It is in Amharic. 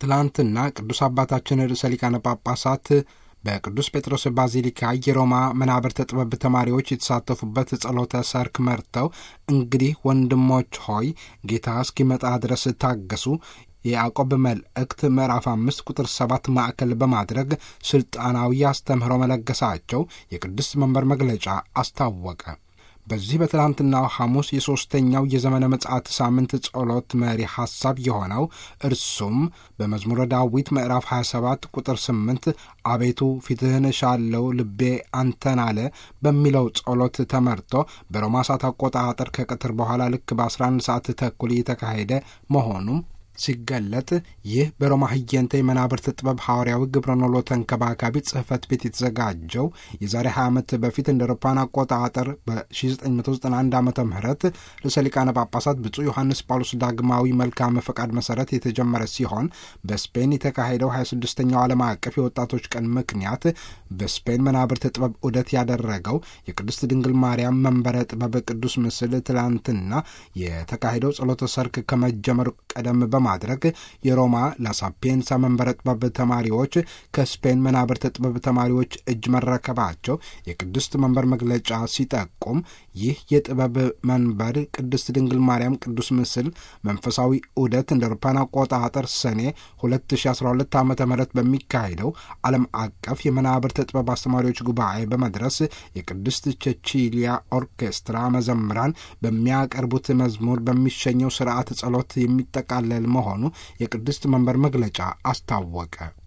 ትላንትና ቅዱስ አባታችን ርዕሰ ሊቃነ ጳጳሳት በቅዱስ ጴጥሮስ ባዚሊካ የሮማ መናብርተ ጥበብ ተማሪዎች የተሳተፉበት ጸሎተ ሰርክ መርተው እንግዲህ ወንድሞች ሆይ ጌታ እስኪመጣ ድረስ ታገሱ የያዕቆብ መልእክት ምዕራፍ አምስት ቁጥር ሰባት ማዕከል በማድረግ ስልጣናዊ አስተምህሮ መለገሳቸው የቅድስት መንበር መግለጫ አስታወቀ። በዚህ በትላንትናው ሐሙስ የሦስተኛው የዘመነ ምጽአት ሳምንት ጸሎት መሪ ሐሳብ የሆነው እርሱም በመዝሙረ ዳዊት ምዕራፍ 27 ቁጥር 8 አቤቱ ፊትህን እሻለው ልቤ አንተን አለ በሚለው ጸሎት ተመርቶ በሮማ ሰዓት አቆጣጠር ከቀትር በኋላ ልክ በ11 ሰዓት ተኩል እየተካሄደ መሆኑም ሲገለጥ ይህ በሮማ ህየንተ የመናብርት ጥበብ ሐዋርያዊ ግብረ ኖሎ ተንከባካቢ ጽሕፈት ቤት የተዘጋጀው የዛሬ 20 ዓመት በፊት እንደ አውሮፓውያን አቆጣጠር በ1991 ዓ ም ርዕሰ ሊቃነ ጳጳሳት ብፁዕ ዮሐንስ ጳውሎስ ዳግማዊ መልካም ፈቃድ መሠረት የተጀመረ ሲሆን በስፔን የተካሄደው 26ኛው ዓለም አቀፍ የወጣቶች ቀን ምክንያት በስፔን መናብርት ጥበብ ዑደት ያደረገው የቅድስት ድንግል ማርያም መንበረ ጥበብ ቅዱስ ምስል ትላንትና የተካሄደው ጸሎተ ሰርክ ከመጀመሩ ቀደም በማድረግ የሮማ ላሳፔንሳ መንበረ ጥበብ ተማሪዎች ከስፔን መናብርተ ጥበብ ተማሪዎች እጅ መረከባቸው የቅድስት መንበር መግለጫ ሲጠቁም ይህ የጥበብ መንበር ቅድስት ድንግል ማርያም ቅዱስ ምስል መንፈሳዊ ዑደት እንደ አውሮፓውያን አቆጣጠር ሰኔ 2012 ዓ ም በሚካሄደው ዓለም አቀፍ የመናብርተ ጥበብ አስተማሪዎች ጉባኤ በመድረስ የቅድስት ቼቺሊያ ኦርኬስትራ መዘምራን በሚያቀርቡት መዝሙር በሚሸኘው ስርዓት ጸሎት የሚጠቃለል መሆኑ የቅድስት መንበር መግለጫ አስታወቀ።